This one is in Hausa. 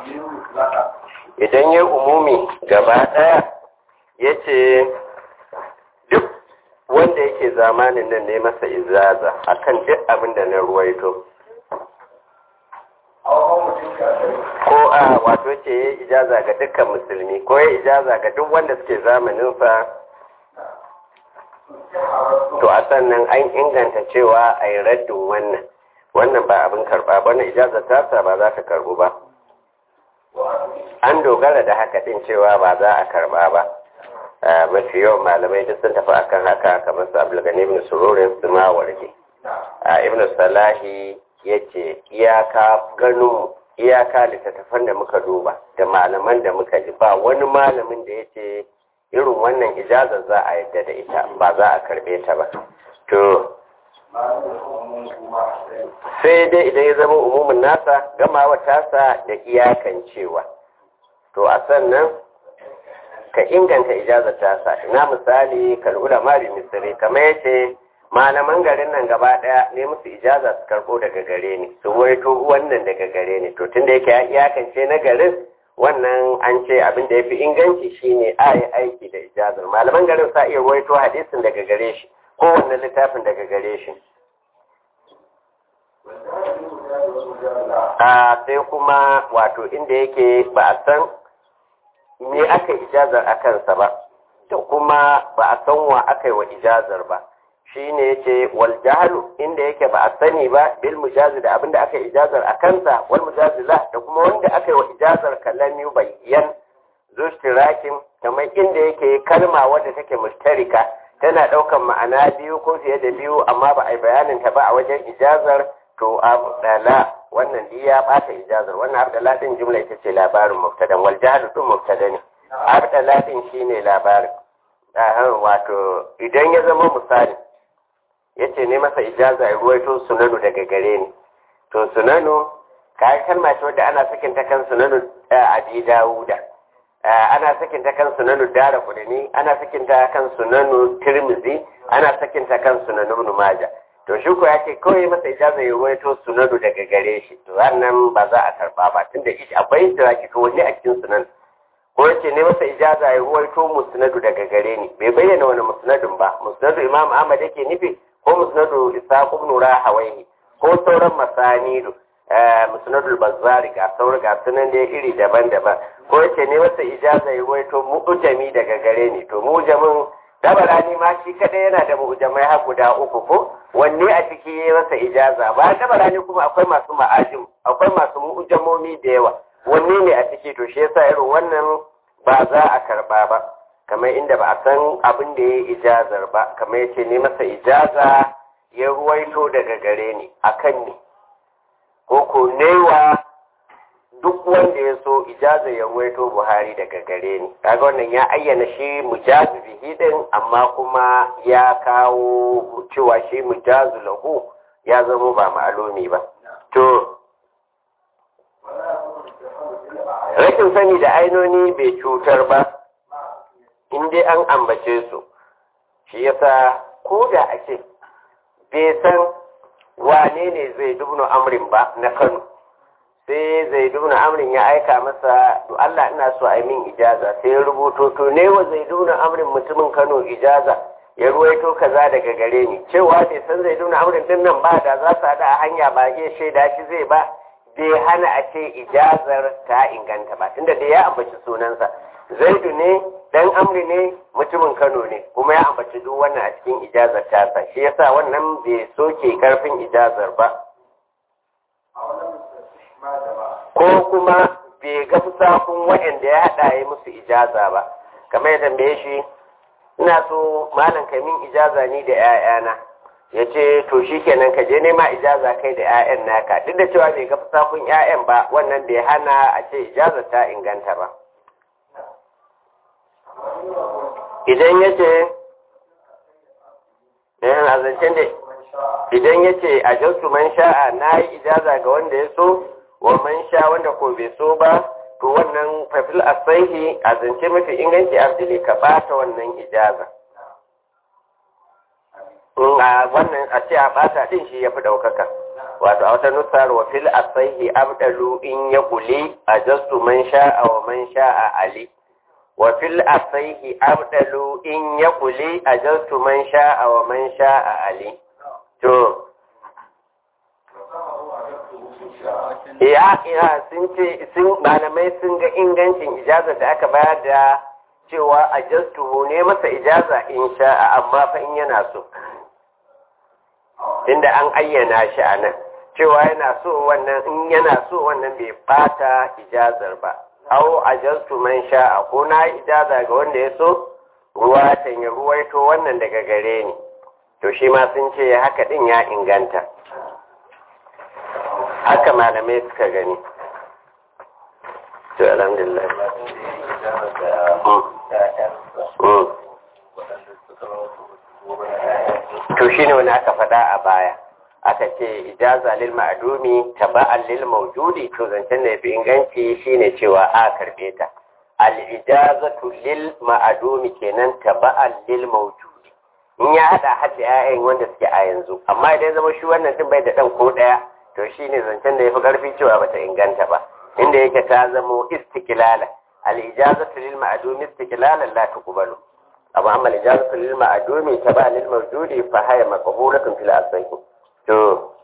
idan ya umumi gaba ɗaya ya ce duk wanda yake zamanin nan ne masa izaza akan duk abin da na ruwaito ko a wato ce ya ijaza ga dukkan musulmi ko ya ijaza ga duk wanda suke zamaninsa to a sannan an inganta cewa a yi raddin wannan wannan ba abin karba ba na ijazar tasa ba za ta karbu ba an dogara da haka din cewa ba za a karba ba mafi yawan malamai duk sun tafi akan haka kamar su abulgani ibn sururin su ma warke ibn salahi ya ce iyaka ganin iyaka littattafan da muka duba da malaman da muka ji ba wani malamin da ya ce irin wannan ijazar za a yadda da ita ba za a karbe ta ba to sai dai idan ya zama umumin nasa gamawa tasa da iyakan cewa to a sannan ka inganta ijazar tasa ina misali kal'ula mari misiri kamar yace malaman garin nan gaba daya ne musu ijaza su karbo daga gare ni su waito wannan daga gare ni to tunda yake ya iyakance na garin wannan an ce abin da ya fi inganci shine a yi aiki da ijazar malaman garin sa iya waito hadisin daga gare shi ko wannan littafin daga gare shi a sai kuma wato inda yake ba a san me aka ijazar a kansa ba da kuma ba a san wa aka yi wa ijazar ba shi ne ya ce wal jahalu inda yake ba a sani ba bil mujazi da abinda aka ijazar a kansa wal mujazi la da kuma wanda aka yi wa ijazar kallon yu bayyan zustirakin kamar inda yake kalma wadda take mushtarika tana ɗaukan ma'ana biyu ko fiye da biyu amma ba a yi bayanin ta ba a wajen ijazar to abdala wannan dai ya bata ijazar wannan abdala din jumla ita ce labarin mubtadan wal jahalu din mubtada ne abdala din shine labarin wato idan ya zama misali yace ne masa ijaza ya ruwaito sunanu daga gare ni to sunanu kayan kalma ce wadda ana sakin ta kan sunanu abi dawuda ana sakin ta kan sunanu dara kudani ana sakin ta kan sunanu tirmizi ana sakin ta kan sunanu ibn majah to shi ko yake kawai masa ijaza ya ruwaito sunanu daga gare shi to wannan ba za a karba ba tunda akwai tiraki to wani a cikin sunan ko yace ne masa ijaza ya ruwaito musnadu daga gare ni bai bayyana wani musnadin ba musnadu imam ahmad yake nufi ko musnadu isaq ibn rahawayhi ko sauran masanidu musnadul bazzari ga sauran ga sunan da iri daban-daban ko yace ne masa ijaza ya ruwaito mu'jami daga gare ni to mu'jamin dabarani ma shi kadai yana da mu'jamai har guda uku ko wanne a ciki yayi masa ijaza ba dabarani kuma akwai masu ma'ajim akwai masu mu'jamomi da yawa wanne ne a ciki to shi yasa irin wannan ba za a karba ba kamar inda ba a san abin da ya yi ijazar ba kamar yace ne masa ijaza ya ruwaito daga gare ni akan ne ko ko newa duk wanda ya so ijaza ya ruwaito buhari daga gare ni kaga wannan ya ayyana shi mujazu bihi din amma kuma ya kawo cewa shi mujazu lahu ya zama ba ma'alumi ba to rashin sani da ainoni bai cutar ba in dai an ambace su shi yasa ko da a ce bai san wane ne zai dubno amrin ba na kano sai zai dubna amrin ya aika masa to Allah ina so a yi min ijaza sai ya rubuto to ne wa zai dubna amrin mutumin Kano ijaza ya ruwaito kaza daga gare ni cewa bai san zai dubna amrin din nan ba da za su haɗa a hanya ba ya shaida shi zai ba bai hana a ce ijazar ta inganta ba tunda da ya ambaci sunansa zaidu ne dan amri ne mutumin Kano ne kuma ya ambaci duk wannan a cikin ijazar tasa shi yasa wannan bai soke karfin ijazar ba ko kuma bai ga fusakun waɗanda ya haɗa ya musu ijaza ba kamar ya tambaye shi ina so malam ka min ijaza ni da 'ya'yana ya ce to shi kenan ka je nema ijaza kai da 'ya'yan naka duk da cewa bai ga fusakun 'ya'yan ba wannan bai hana a ce ijaza ta inganta ba idan ya ce a zancen da idan ya ce a jasu man sha'a na yi ijaza ga wanda ya so wa man sha wanda ko bai so ba to wannan fafil asaihi a zance mafi inganci abdili ka bata wannan ijaza in a wannan a ce a bata din shi ya fi ɗaukaka wato a wata nusar wa fil asaihi abdalu in ya kuli a jastu man sha'a wa man sha'a ali wa fil asaihi abdalu in ya kuli a jastu man sha'a wa man sha'a ali to ya ya sun ce sun malamai sun ga ingancin ijaza da aka bayar da cewa a jastuhu ne masa ijaza in sha'a amma fa in yana so inda an ayyana shi a nan cewa yana so wannan in yana so wannan bai bata ijazar ba au ajastu man sha'a ko na ijaza ga wanda ya so ruwa ya ruwaito wannan daga gare ni to shi ma sun ce haka din ya inganta haka malamai suka gani to alhamdulillah to shine wani aka faɗa a baya aka ce ijaza lil ma'dumi taba'an lil mawjudi to zancen da yafi inganci shine cewa a karbe ta al ijazatu lil ma'dumi kenan taba'an lil mawjudi in ya hada hadda ƴaƴan wanda suke a yanzu amma idan zama shi wannan din bai da dan ko daya to shine zancen da yafi karfi cewa bata inganta ba inda yake ta zamo istiqlala al ijazatu lil ma'dumi istiqlalan la tuqbalu amma amma ijazatu lil ma'dumi taba lil mawjudi fa haya maqbulatun fil asai to